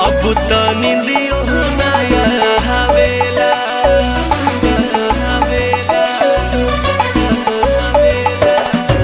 अब त निंदियो नया हवेला हवेला हवेला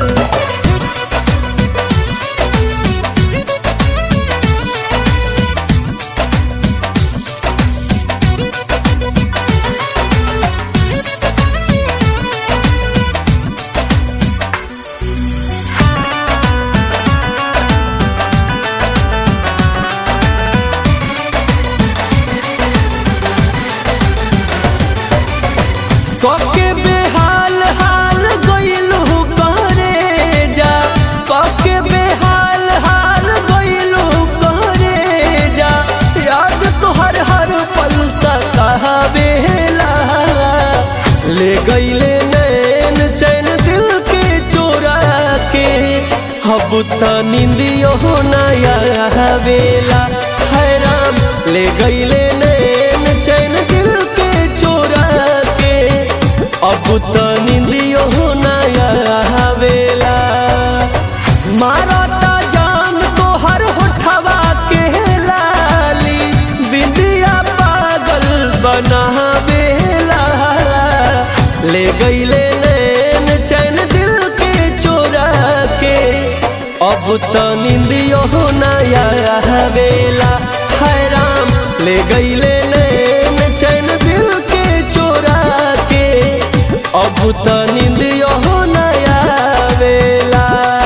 कके बेहाल हाल गइलू करे जा कके बेहाल हाल गइलू करे जा याद तोहर हर पल सतावेला ले गइले नैन चैन दिल के चोरा के अब त निंदियो नया हवेला हैराम ले गइले नैन चैन दिल के चोरा के अब त निंदियो नया हवेला मारता जान तोहर होठवा के लाली बिंदिया पागल बनावेला ले गइले नैन चैन दिल के चोरा के अब त निंदियो नया हवेला हैराम ले गइले नैन चैन दिल के चोरा के अब त निंदियो नया हवेला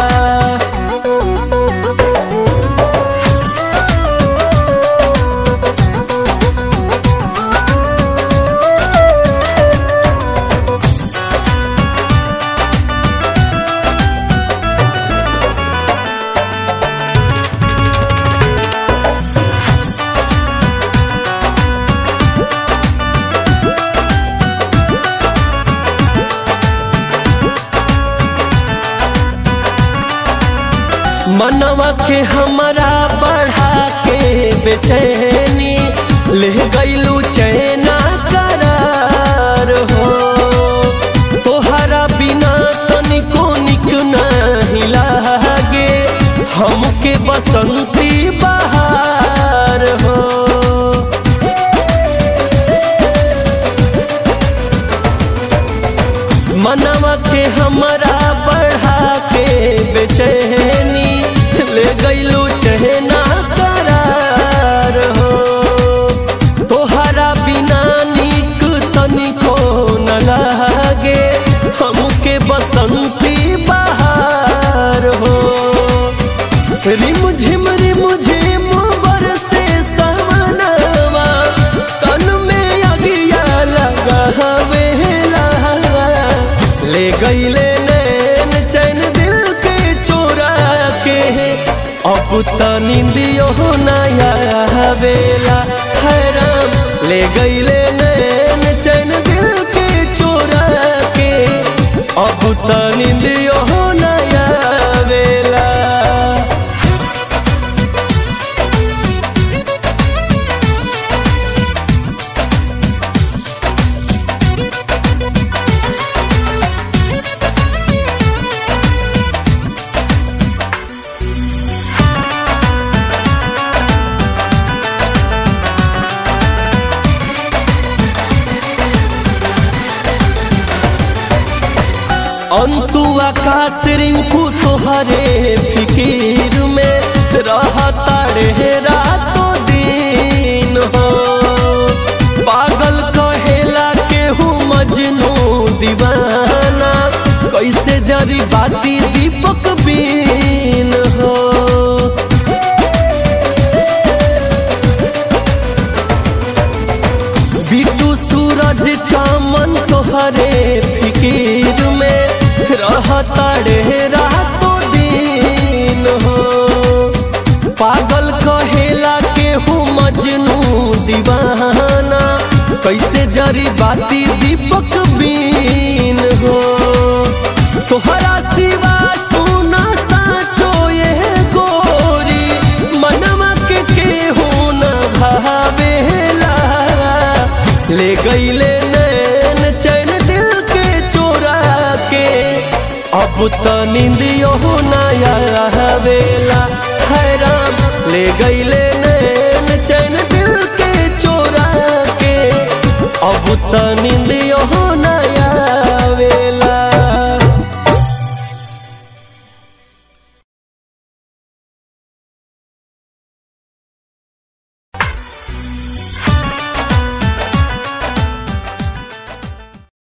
मनवा के हमरा बढ़ा के बेचैनी ले गईलू चैना करार हो तोहरा बिना तनिको निक नहीं लागे हमके बसंती बहार हो मनवा के हमरा बढ़ा के बेचैनी ले गईलू चहना करार हो तोहरा बिना निक तनिको न लागे हमके बसंती बहार हो रिम झिम रिम झिम बरसे सवनवा तन में अगिया लगा हवेला ले गईले नैन चैन दिल के चोरा के अब त निंदियो नया हवेला हैराम ले गईले नैन चैन दिल के चोरा के अब त निंदियो नया हवेला अंतु आकाश रिंकू तोहरे फिकीर में रहता रे रातो दिन हो पागल कहेला केहू मजनू दीवाना कैसे जरी बाती दीपक बीन हो बिटू सूरज चामन तोहरे फिकीर में रहता रे रातो दिन हो पागल कहेला केहू मजनू दीवाना कैसे जरी बाती दीपक बीन हो तोहरा सिवा सुना साचो ये गोरी मनवा के केहू न भावेला ले गईले नैन चैन दिल के चोरा के अब त निंदियो नया हवेला हैराम ले गईले नैन चैन अब त नींदियो न